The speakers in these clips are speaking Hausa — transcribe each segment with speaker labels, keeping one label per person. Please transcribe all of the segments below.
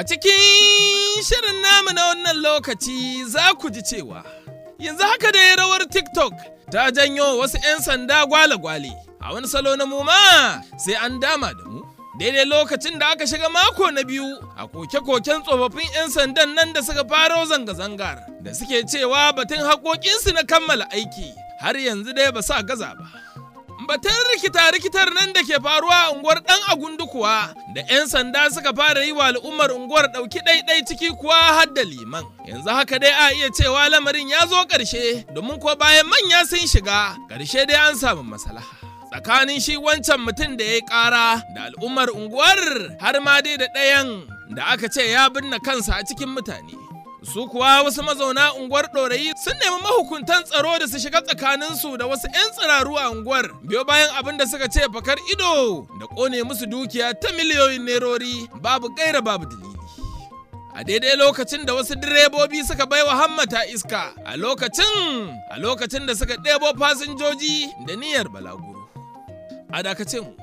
Speaker 1: A cikin shirin namu na wannan lokaci za ku ji cewa yanzu haka da rawar TikTok ta janyo wasu 'yan sanda gwale-gwale a wani salo na mu ma sai an dama da mu. Daidai lokacin da aka shiga mako na biyu a koke-koken tsofaffin 'yan sandan nan da suka faro zanga-zangar da suke cewa batun haƙoƙinsu na kammala aiki har yanzu dai ba sa gaza ba. Batun rikita-rikitar nan da ke faruwa a unguwar ɗan agundu kuwa da 'yan sanda suka fara yi wa al'ummar unguwar ɗauki ɗaiɗai ciki kuwa har da liman. Yanzu haka dai a iya cewa lamarin ya zo ƙarshe domin kuwa bayan manya sun shiga ƙarshe dai an samu maslaha. Tsakanin shi wancan mutum da ya yi ƙara da al'ummar unguwar har ma dai da ɗayan da aka ce ya binne kansa a cikin mutane. su kuwa wasu mazauna unguwar ɗorayi sun nemi mahukuntan tsaro da su shiga tsakaninsu da wasu 'yan tsiraru a unguwar biyo bayan abin da suka ce fakar ido da ƙone musu dukiya ta miliyoyin nerori babu gaira babu dalili a daidai lokacin da wasu direbobi suka bai wa hammata iska a lokacin a lokacin da suka ɗebo fasinjoji da niyyar balaguro a dakace mu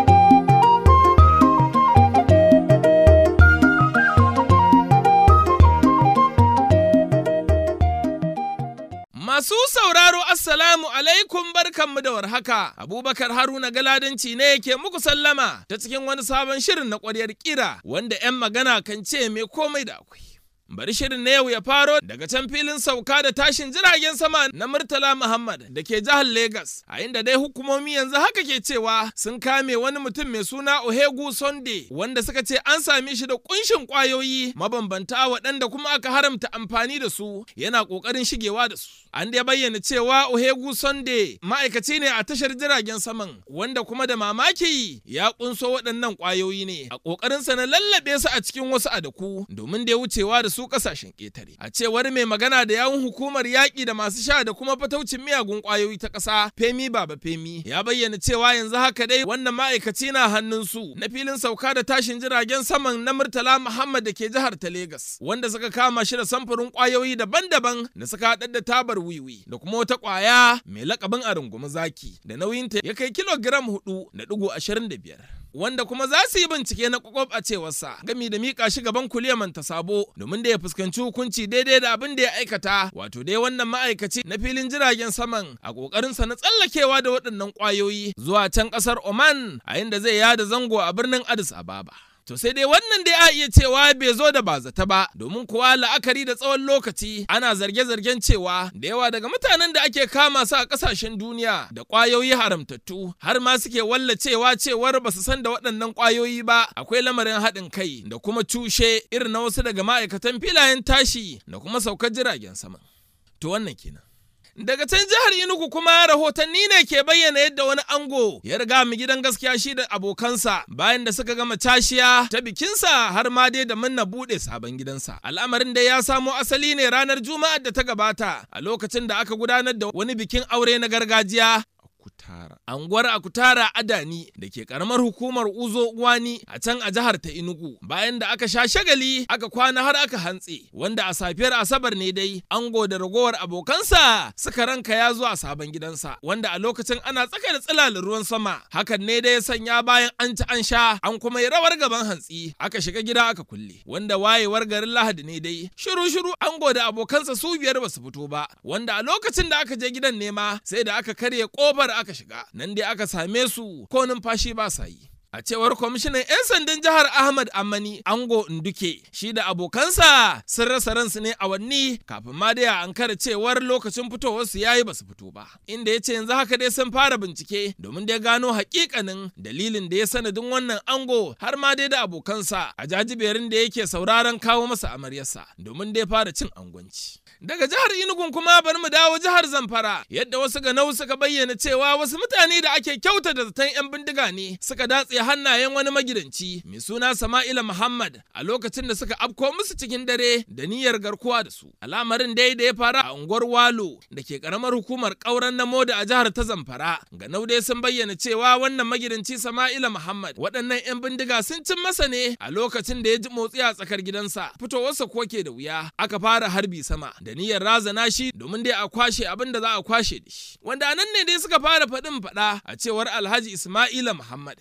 Speaker 1: Masu sauraro Assalamu alaikum barkanmu da warhaka. Abubakar Haruna Galadanci ne yake muku sallama ta cikin wani sabon shirin na ƙwaryar kira wanda 'yan magana kan ce mai komai da akwai. Bari shirin na yau ya faro daga can filin sauka da tashin jiragen sama na Murtala Muhammad da ke jihar Legas, a inda dai hukumomi yanzu haka ke cewa sun kame wani mutum mai suna Ohegu Sunday wanda suka ce an same shi da kunshin kwayoyi mabambanta waɗanda kuma aka haramta amfani da su yana ƙoƙarin shigewa da su. An dai bayyana cewa Ohegu Sunday ma'aikaci ne a tashar jiragen saman wanda kuma da mamaki ya kunso waɗannan kwayoyi ne a ƙoƙarinsa na lallaɓe su a cikin wasu adaku domin da ya wucewa da su ƙasashen ƙetare. A cewar mai magana da yawun hukumar yaƙi da masu sha da kuma fataucin miyagun kwayoyi ta ƙasa Femi Baba Femi ya bayyana cewa yanzu haka dai wannan ma'aikaci na hannun su na filin sauka da tashin jiragen saman na Murtala Muhammad da ke jihar ta Legas wanda suka kama shi da samfurin kwayoyi daban-daban da suka haɗar da tabar wiwi da kuma wata kwaya mai lakabin a rungumi zaki da nauyinta ya kai kilogiram hudu da digo ashirin da biyar. Wanda kuma za su yi bincike na kwakwab a cewarsa gami da miƙa shi gaban kuliyaman ta sabo domin da ya fuskanci hukunci daidai da abin da ya aikata wato dai wannan ma'aikaci na filin jiragen saman a ƙoƙarinsa na tsallakewa da waɗannan ƙwayoyi zuwa can ƙasar Oman a inda zai yada zango a birnin Addis Ababa. To sai dai wannan dai a iya cewa bai zo da bazata ba domin kuwa la'akari da tsawon lokaci ana zarge-zargen cewa da yawa daga mutanen da ake kama su a kasashen duniya da kwayoyi haramtattu har ma suke wallacewa cewar ba su san da waɗannan kwayoyi ba akwai lamarin haɗin kai da kuma cushe irin na wasu daga ma'aikatan filayen tashi da kuma saukar jiragen sama. To wannan kenan. Daga can jihar Enugu kuma rahotanni ne ke bayyana yadda wani ango ya riga mu gidan gaskiya shi da abokansa bayan da suka gama tashiya ta bikinsa har ma dai da munna bude sabon gidansa. Al'amarin dai ya samo asali ne ranar Juma'ar da ta gabata a lokacin da aka gudanar da wani bikin aure na gargajiya Akutara. Anguwar Akutara Adani da ke karamar hukumar Uzo Uwani a can a jihar ta Enugu. Bayan da aka sha shagali aka kwana har aka hantse wanda a safiyar Asabar ne dai ango da ragowar abokansa suka ranka ya zuwa sabon gidansa wanda a lokacin ana tsaka da tsilalin ruwan sama. Hakan ne dai ya sanya bayan an ci an sha an kuma yi rawar gaban hantsi aka shiga gida aka kulle wanda wayewar garin Lahadi ne dai shiru shiru ango da abokansa su biyar ba su fito ba wanda a lokacin da aka je gidan nema sai da aka karya kofar aka shiga nan dai aka same su ko numfashi ba sa yi A cewar kwamishinan 'yan sandan jihar Ahmad Amani Ango Nduke, shi da abokansa sun rasa ransu ne awanni kafin ma dai a ankara cewar lokacin fitowarsu ya yi basu fito ba. Inda ya ce yanzu haka dai sun fara bincike domin dai gano hakikanin dalilin da ya sanadin wannan ango har ma dai da abokansa a jajiberin da yake sauraron kawo masa amaryarsa domin dai fara cin angwanci. Daga jihar Enugu kuma bari mu dawo jihar Zamfara yadda wasu ganau suka bayyana cewa wasu mutane da ake kyauta da zaton 'yan bindiga ne suka datse hannayen wani magidanci mai suna Sama'ila Muhammad a lokacin da suka afko musu cikin dare da niyyar garkuwa da su. Al'amarin dai da ya fara a unguwar Walo da ke karamar hukumar ƙauren namo da a jihar ta Zamfara. Ganau dai sun bayyana cewa wannan magidanci Sama'ila Muhammad waɗannan 'yan bindiga sun cin masa ne a lokacin da ya ji motsi a tsakar gidansa. Fitowarsa ko ke da wuya aka fara harbi sama da niyyar razana shi domin dai a kwashe abin da za a kwashe da shi. Wanda a nan ne dai suka fara faɗin faɗa a cewar Alhaji Ismaila Muhammad wani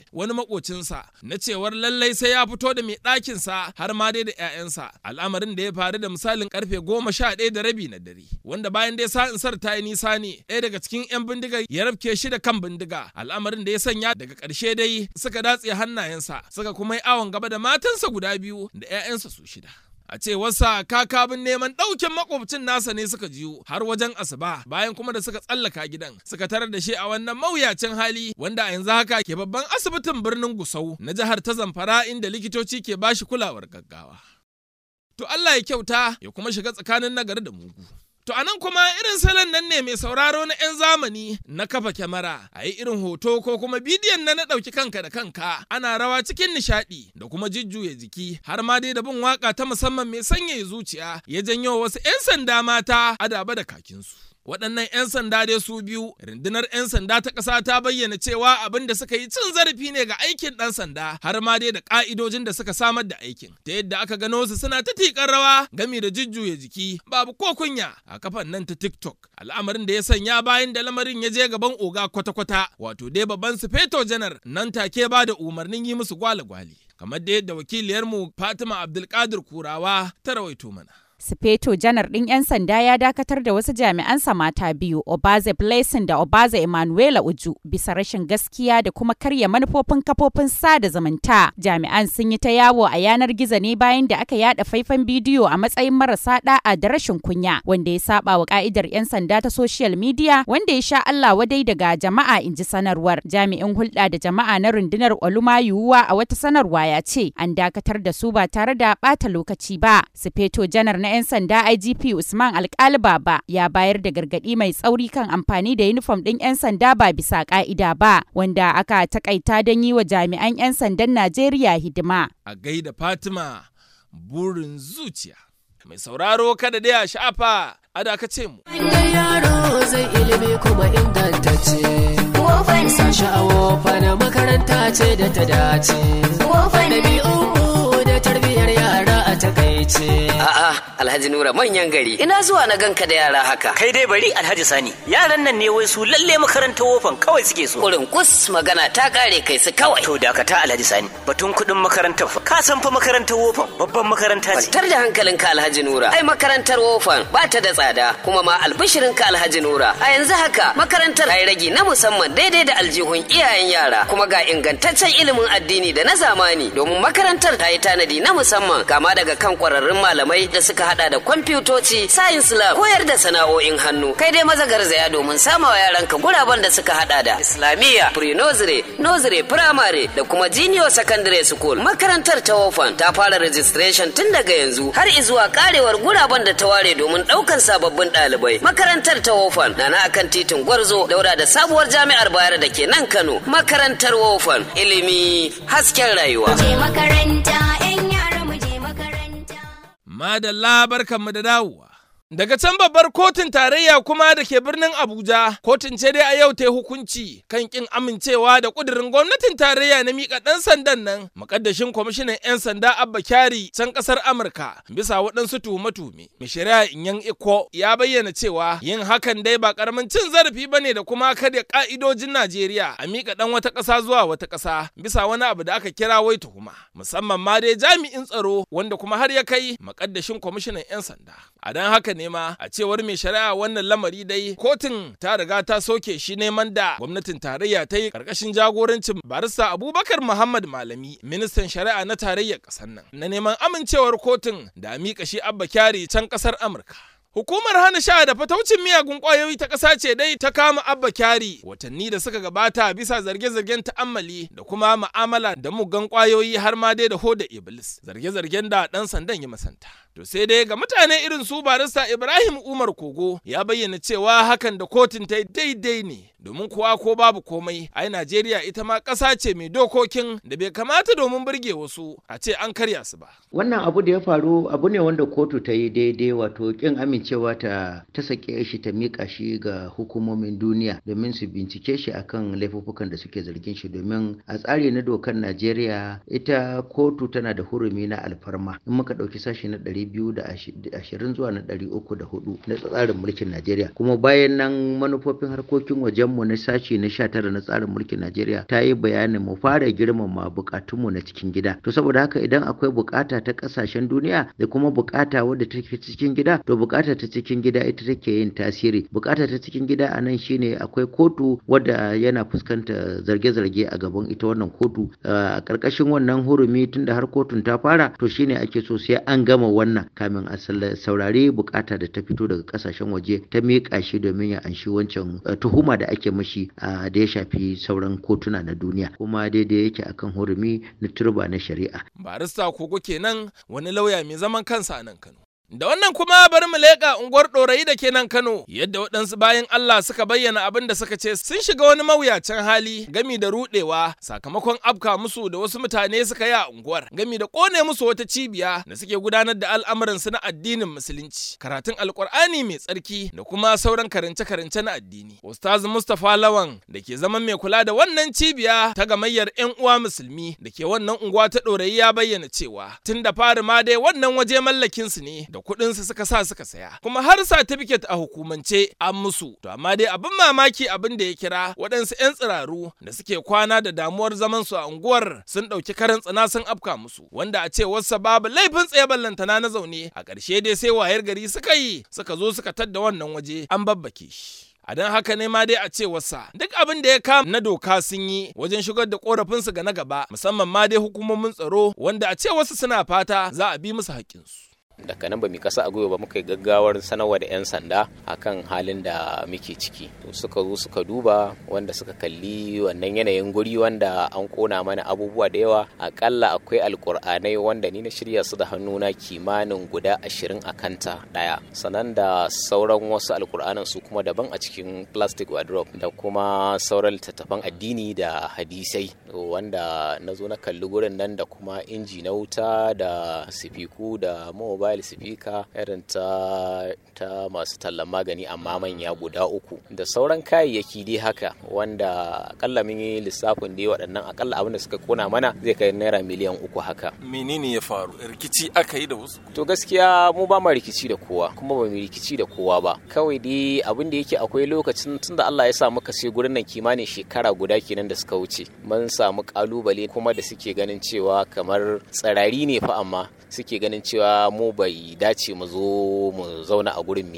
Speaker 1: makocinsa na cewar lallai sai ya fito da mai ɗakinsa har ma dai da 'ya'yansa al'amarin da ya faru da misalin karfe goma sha ɗaya da rabi na dare wanda bayan dai sa'insar ta yi nisa ne ɗaya daga cikin 'yan bindigar ya rafke shi da kan bindiga al'amarin da ya sanya daga ƙarshe dai suka datse hannayensa suka kuma yi awon gaba da matansa guda biyu da 'ya'yansa su shida a cewarsa kakabin neman ɗaukin makwabcin nasa ne suka jiyo har wajen asuba bayan kuma da suka tsallaka gidan suka tarar da shi a wannan mawuyacin hali wanda a yanzu haka ke babban asibitin birnin gusau na jihar ta zamfara inda likitoci ke bashi kulawar gaggawa to Allah ya kyauta ya kuma shiga tsakanin nagari da mugu To anan kuma irin salon nan ne mai sauraro na 'yan zamani na kafa kyamara a yi irin hoto ko kuma bidiyon na na ɗauki kanka da kanka ana rawa cikin nishaɗi da kuma jujjuya jiki har ma dai da bin waka ta musamman mai sanyaya zuciya ya janyo wasu 'yan sanda mata adaba da kakinsu. waɗannan 'yan sanda dai su biyu rundunar 'yan sanda ta ƙasa ta bayyana cewa abin da suka yi cin zarafi ne ga aikin ɗan sanda har ma dai da ƙa'idojin da suka samar da aikin ta yadda aka gano su suna ta tiƙar rawa gami da jujjuya jiki babu ko kunya a kafan nan ta tiktok al'amarin da ya sanya bayan da lamarin ya je gaban oga kwata-kwata wato dai babban sufeto janar nan take ba da umarnin yi musu gwale-gwale kamar da yadda wakiliyarmu fatima abdulkadir kurawa ta rawaito mana
Speaker 2: Sufeto janar ɗin 'yan sanda ya dakatar da wasu jami'ansa mata biyu, Obaze Blessing da Obaze Emanuela Uju, bisa rashin gaskiya da kuma karya manufofin kafofin sada zumunta. Jami'an sun yi ta yawo a yanar gizo ne bayan da aka yada faifan bidiyo a matsayin marasa da'a da rashin kunya, wanda ya saba wa ka'idar 'yan sanda ta social media, wanda ya sha Allah wadai daga jama'a in ji sanarwar. Jami'in hulɗa da jama'a na rundunar Oluma Yuwuwa a wata sanarwa ya ce an dakatar da su ba tare da ɓata lokaci ba. Sufeto janar na 'yan sanda IGP Usman Alkali Baba ya bayar da gargaɗi mai tsauri kan amfani da yunifom ɗin 'yan sanda ba bisa ƙa'ida ba, wanda aka takaita don yi wa jami'an 'yan sandan Najeriya hidima.
Speaker 1: A gaida Fatima burin zuciya. Mai sauraro kada dai a shafa a dakace mu.
Speaker 3: yaro zai ilimi kuma ingantacce. Sashi a wofa na makaranta ce da ta dace. Ɗabi'u da tarbiyyar yara a takaice.
Speaker 4: A'a, Alhaji Nura manyan gari. Ina zuwa na ganka da yara haka.
Speaker 5: Kai dai bari Alhaji Sani. Yaran nan ne wai su lalle makarantar wofan kawai suke so.
Speaker 4: Kurin kus magana ta kare kai su kawai.
Speaker 5: To dakata Alhaji Sani. Batun kuɗin makarantar fa. Ka san fa makarantar wofan babban makaranta ce.
Speaker 4: Kwantar da hankalinka Alhaji Nura. Ai makarantar wofan ba ta da tsada kuma ma albishirinka Alhaji Nura. A yanzu haka makarantar ai ragi na musamman daidai da aljihun iyayen yara kuma ga ingantaccen ilimin addini da na zamani domin makarantar ta yi tanadi na musamman kama daga kan kwararrun malamai da suka hada da kwamfutoci, science lab, koyar da sana'o'in hannu. Kai dai maza garzaya domin samawa yaranka guraben da suka hada da Islamiyya, pre-nursery, nursery, primary da kuma junior secondary school. Makarantar ta Wofan ta fara registration tun daga yanzu har izuwa karewar guraben da ta ware domin daukan sababbin ɗalibai. Makarantar ta Wofan na na akan titin Gwarzo daura da sabuwar jami'ar Bayar da ke nan Kano. Makarantar Wofan ilimi hasken rayuwa.
Speaker 6: je makaranta 'yan yara mu je makaranta.
Speaker 1: Madalla barkanmu da dawowa. Daga can babbar kotun tarayya kuma da ke birnin Abuja, kotun ce dai a yau ta yi hukunci kan kin amincewa da kudirin gwamnatin tarayya na miƙa ɗan sandan nan, makaddashin kwamishinan 'yan sanda Abba Kyari can ƙasar Amurka bisa waɗansu tuhume-tuhume. Mai shari'a Inyan Iko ya bayyana cewa yin hakan dai ba ƙaramin cin zarafi ba ne da kuma karya ƙa'idojin Najeriya a miƙa ɗan wata ƙasa zuwa wata ƙasa bisa wani abu da aka kira wai tuhuma. Musamman ma dai jami'in tsaro wanda kuma har ya kai makaddashin kwamishinan 'yan sanda. A don haka ne ma a cewar mai shari'a wannan lamari dai kotun ta riga ta soke shi neman da gwamnatin tarayya ta yi karkashin jagorancin barista abubakar muhammad malami ministan shari'a na tarayyar ƙasar nan na neman amincewar kotun da miƙa shi abba kyari can ƙasar amurka Hukumar hana sha da fataucin miyagun ƙwayoyi ta ƙasa ce dai ta kama Abba Kyari watanni da suka gabata bisa zarge-zargen ta'ammali da kuma ma'amala da mugan ƙwayoyi har ma dai da hoda Iblis. Zarge-zargen da ɗan sandan ya masanta. To sai dai ga mutane irin su barista Ibrahim Umar Kogo ya bayyana cewa hakan da kotun ta yi daidai ne domin kuwa ko babu komai ai Najeriya ita ma ƙasa ce mai dokokin da bai kamata domin burge wasu a ce an karya su ba.
Speaker 7: wannan abu da ya faru abu ne wanda kotu ta yi daidai wato kin amincewa ta ta sake shi ta mika shi ga hukumomin duniya domin su bincike shi akan laifuffukan da suke zargin shi domin a tsari na dokar najeriya ita kotu tana da hurumi na alfarma in muka ɗauki sashi na ɗari biyu da ashirin zuwa na ɗari uku da hudu na tsarin mulkin najeriya kuma bayan nan manufofin harkokin wajenmu mu na sashi na 19 na tsarin mulkin Najeriya ta yi bayanin mu fara girmama bukatunmu na cikin gida to saboda haka idan akwai bukata ta kasashen duniya da kuma bukata wadda take cikin gida to bukata ta cikin gida ita take yin tasiri bukata ta cikin gida a nan shine akwai kotu wadda yana fuskanta zarge-zarge a gaban ita wannan kotu a karkashin wannan hurumi tunda har kotun ta fara to shine ake so sai an gama wannan kamin a saurari bukata da ta fito daga kasashen waje ta miƙa shi domin ya anshi wancan tuhuma da ake mashi da ya shafi sauran kotuna na duniya kuma daidai yake akan hurumi na turba na shari'a
Speaker 1: barista kogo kenan wani lauya mai zaman kansa a nan Kano Da wannan kuma bari mu leƙa unguwar ɗorayi da ke nan Kano, yadda waɗansu bayan Allah suka bayyana abin da suka ce sun shiga wani mawuyacin hali gami da ruɗewa sakamakon afka musu da wasu mutane suka yi a unguwar, gami da ƙone musu wata cibiya da suke gudanar da al'amuransu na addinin musulunci, karatun alƙur'ani mai tsarki da kuma sauran karance-karance na addini. Ustaz Mustapha Lawan da ke zaman mai kula da wannan cibiya ta gamayyar 'yan uwa musulmi da ke wannan unguwa ta ɗorayi ya bayyana cewa tun da fari ma dai wannan waje mallakinsu ne da kuɗinsu suka sa suka saya kuma har satifiket a hukumance an musu to amma dai abin mamaki abin da ya kira waɗansu 'yan tsiraru da suke kwana da damuwar zaman su a unguwar sun ɗauki karan tsana sun afka musu wanda a ce wasu babu laifin tsaye ballantana na zaune a ƙarshe dai sai wayar gari suka yi suka zo suka tadda wannan waje an babbake shi a don haka ne ma dai a ce wasa duk abin da ya kama na doka sun yi wajen shigar da korafinsu ga na gaba musamman ma dai hukumomin tsaro wanda a ce wasu suna fata za a bi musu haƙƙinsu.
Speaker 8: daga nan ba mu kasa a gwiwa ba muka yi gaggawar sanarwa da 'yan sanda akan halin da muke ciki to suka zo suka duba wanda suka kalli wannan yanayin guri wanda an kona mana abubuwa da yawa akalla akwai alkur'anai wanda ni na shirya su da hannuna kimanin guda ashirin a kanta daya sannan da sauran wasu alkur'anan su kuma daban a cikin plastic wardrobe da kuma sauran littattafan addini da hadisai wanda na zo na kalli gurin nan da kuma inji na wuta da sifiku da mobile mobile speaker irin ta ta masu tallan magani amma manya guda uku da sauran kayayyaki dai haka wanda akalla mun yi lissafin dai waɗannan akalla abin da suka kona mana zai kai naira miliyan uku haka
Speaker 1: menene ya faru rikici aka yi da wasu
Speaker 8: to gaskiya mu ba mu rikici da kowa kuma ba mu rikici da kowa ba kawai dai abin da yake akwai lokacin tunda Allah ya sa muka sai gurin nan kimanin shekara guda kenan da suka wuce mun samu kalubale kuma da suke ganin cewa kamar tsirari ne fa amma suke ganin cewa mu bai dace mu zo mu zauna a gurin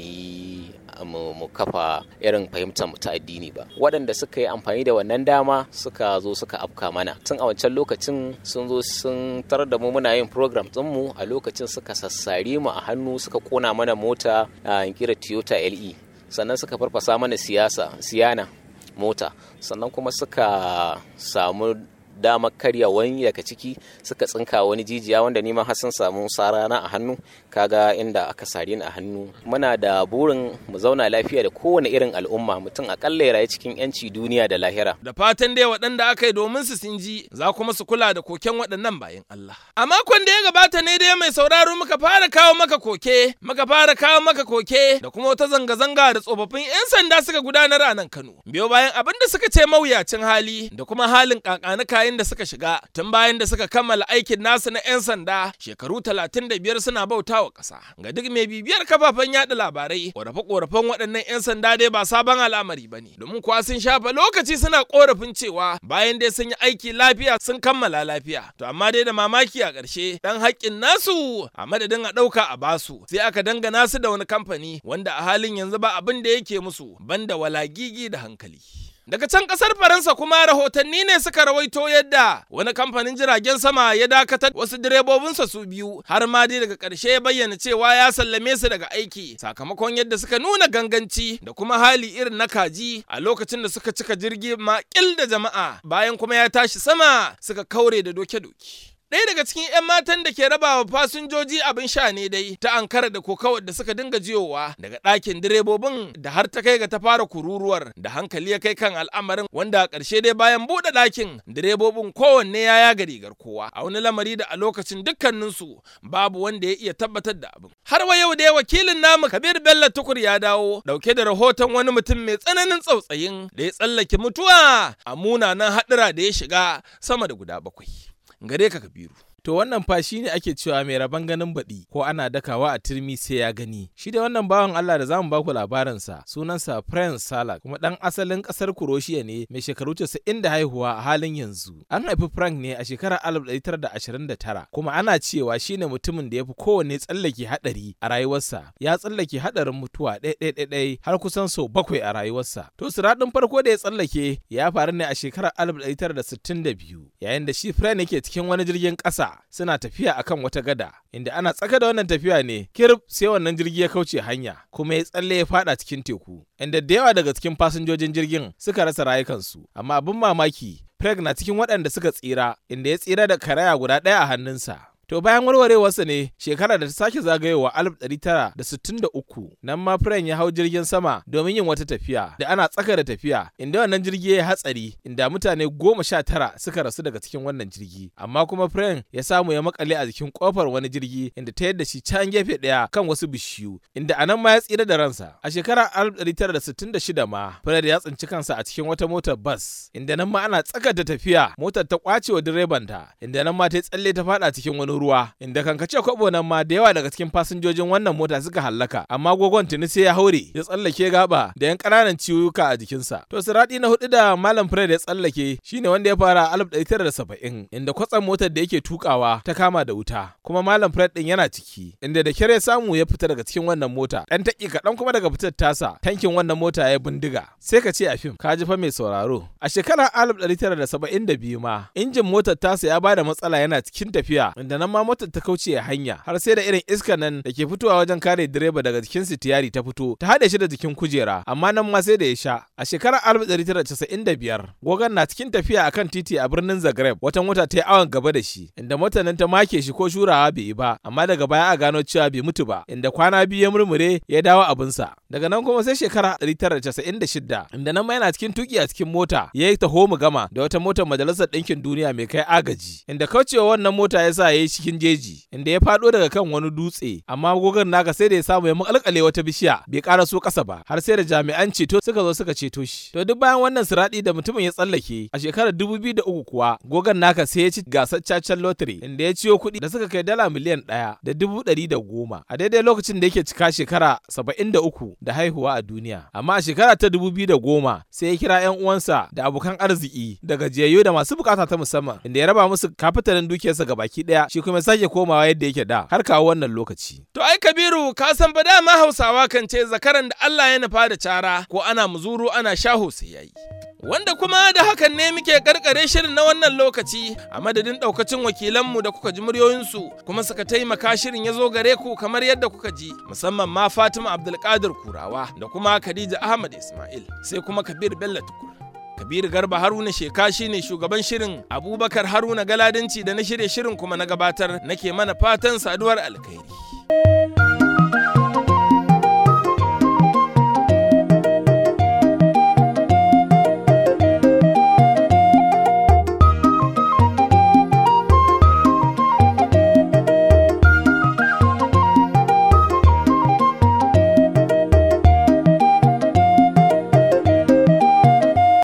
Speaker 8: mu mu kafa irin fahimtar mu ta addini ba waɗanda suka yi amfani da wannan dama suka zo suka afka mana tun a wancan lokacin sun zo sun tarar da mu muna yin program mu a lokacin suka sassare mu a hannu suka kona mana mota a kira Toyota LE sannan suka farfasa mana siyasa siyana mota sannan kuma suka samu damar karya wani daga ciki suka tsinka wani jijiya wanda nima har sun samu sarana a hannu kaga inda aka sare ni a hannu muna da burin mu zauna lafiya da kowane irin al'umma mutum akalla ya rayu cikin yanci duniya da lahira
Speaker 1: da fatan dai waɗanda aka yi domin su sun ji za kuma su kula da koken waɗannan bayan Allah a makon da ya gabata ne dai mai sauraro muka fara kawo maka koke muka fara kawo maka koke da kuma wata zanga-zanga da tsofaffin 'yan sanda suka gudanar a nan Kano biyo bayan abin da suka ce mawuyacin hali da kuma halin kakanuka yayin da suka shiga tun bayan da suka kammala aikin nasu na 'yan sanda shekaru 35 suna bauta wa ƙasa. Ga duk mai bibiyar kafafen yada labarai, ƙorafe-ƙorafen waɗannan 'yan sanda dai ba sabon al'amari ba ne. Domin kuwa sun shafa lokaci suna ƙorafin cewa bayan dai sun yi aiki lafiya sun kammala lafiya. To amma dai da mamaki a ƙarshe ɗan haƙƙin nasu a madadin a ɗauka a basu sai aka dangana su da wani kamfani wanda a halin yanzu ba abin da yake musu banda walagigi da hankali. Daga can kasar Faransa kuma rahotanni ne suka rawaito yadda wani kamfanin jiragen sama ya dakatar wasu direbobinsa su biyu har ma dai daga ƙarshe ya bayyana cewa ya sallame su daga aiki sakamakon yadda suka nuna ganganci da kuma hali irin na kaji a lokacin da suka cika jirgi makil da jama'a bayan kuma ya tashi sama suka kaure da doke-doke. Ɗaya daga cikin 'yan matan da ke rabawa fasinjoji abin sha ne dai ta ankara da kokawar da suka dinga jiyowa daga ɗakin direbobin da har ta kai ga ta fara kururuwar da hankali ya kai kan al'amarin wanda a ƙarshe dai bayan buɗe ɗakin direbobin kowanne ya yaga rigar kowa a wani lamari da a lokacin dukkaninsu babu wanda ya iya tabbatar da abin. Har wa yau dai wakilin namu Kabir Bello Tukur ya dawo ɗauke da rahoton wani mutum mai tsananin tsautsayin da ya tsallake mutuwa a munanan haɗura da ya shiga sama da guda bakwai. gare ka kabiru
Speaker 9: To wannan fa shi ne ake cewa mai rabon ganin baɗi ko ana dakawa a turmi sai ya gani. Shi da wannan bawan Allah da zamu baku labarinsa sunansa Prince Salak kuma ɗan asalin ƙasar Kuroshiya ne mai shekaru 90 da haihuwa a halin yanzu. An haifi Frank ne a shekarar 1929 kuma ana cewa shi ne mutumin da ya fi kowanne tsallake haɗari a rayuwarsa. Ya tsallake haɗarin mutuwa ɗai har kusan sau bakwai a rayuwarsa. To siraɗin farko da ya tsallake ya faru ne a shekarar 1962 yayin da shi Frank yake cikin wani jirgin ƙasa suna tafiya akan wata gada inda ana tsaka da wannan tafiya ne kirb sai wannan jirgi ya kauce hanya kuma ya tsalle ya fada cikin teku inda da yawa daga cikin fasinjojin jirgin suka rasa rayukansu amma abin mamaki Craig na cikin waɗanda suka tsira inda ya tsira da karaya guda ɗaya a hannunsa To bayan warwarewarsa ne shekara da ta sake zagayowa 1963 nan ma Fren ya hau jirgin sama domin yin wata tafiya da ana tsaka da tafiya inda wannan jirgi ya hatsari inda mutane goma sha tara suka rasu daga cikin wannan jirgi amma kuma Fren ya samu ya makale a jikin kofar wani jirgi inda ta yadda shi can gefe ɗaya kan wasu bishiyu inda anan ma ya tsira da ransa a shekarar 1966 ma Fred ya tsinci kansa a cikin wata motar bas inda nan ma ana tsaka da tafiya motar ta kwace wa direbanta inda nan ma ta tsalle ta fada cikin wani ruwa inda kankace kwabo nan ma da yawa daga cikin fasinjojin wannan mota suka hallaka amma gogon tuni sai ya haure ya tsallake gaba da yan ƙananan ciwuka a jikinsa to siradi na hudu da malam Fred ya tsallake shine wanda ya fara a 1970 inda kwatsam motar da yake tukawa ta kama da wuta kuma malam Fred din yana ciki inda da kyar ya samu ya fita daga cikin wannan mota dan taki kaɗan kuma daga fitar tasa tankin wannan mota ya bindiga sai ka ce a fim ka ji fa mai sauraro a shekarar 1972 ma injin motar tasa ya bada matsala yana cikin tafiya inda nan ma motar ta kauce hanya har sai da irin iska nan da ke fitowa wajen kare direba daga jikin sitiyari ta fito ta haɗe shi da jikin kujera amma nan ma sai da ya sha a shekarar 1995 gogan na cikin tafiya akan titi a birnin Zagreb wata mota ta yi awon gaba da shi inda motar nan ta make shi ko shurawa bai yi ba amma daga baya a gano cewa bai mutu ba inda kwana biyu ya murmure ya dawo abinsa daga nan kuma sai shekara 1996 inda nan ma yana cikin tuki a cikin mota ya yi taho mu gama da wata motar majalisar ɗinkin duniya mai kai agaji inda kaucewa wannan mota ya sa ya yi cikin jeji inda ya faɗo daga kan wani dutse amma gogon naka sai da ya samu ya makalkale wata bishiya bai ƙara so ƙasa ba har sai da jami'an ceto suka zo suka ceto shi to duk bayan wannan siradi da mutumin ya tsallake a shekarar 2003 kuwa gogon naka sai ya ci gasar cacen lottery inda ya ciyo kuɗi da suka kai dala miliyan ɗaya da dubu ɗari da goma a daidai lokacin da yake cika shekara saba'in da uku da haihuwa a duniya amma a shekara ta dubu biyu da goma sai ya kira 'yan uwansa da abokan arziki da gajiyayyu da masu bukata ta musamman inda ya raba musu kafitalin dukiyarsa gabaki ɗaya shi kuma sake komawa yadda yake da har kawo wannan lokaci.
Speaker 1: To ai Kabiru ka san ba dama Hausawa kan ce zakaran da Allah ya nufa da cara ko ana muzuru ana shaho sai yayi. Wanda kuma da hakan ne muke karkare shirin na wannan lokaci a madadin daukacin wakilanmu da kuka ji muryoyinsu kuma suka taimaka shirin ya zo gare ku kamar yadda kuka ji musamman ma Fatima Abdulkadir Kurawa da kuma Khadija Ahmad Ismail sai kuma Kabir Bello Tukur. Kabiru Garba Haruna Sheka shine shugaban shirin Abubakar Haruna Galadanci da na shirye shirin kuma na gabatar nake mana fatan saduwar alkhairi.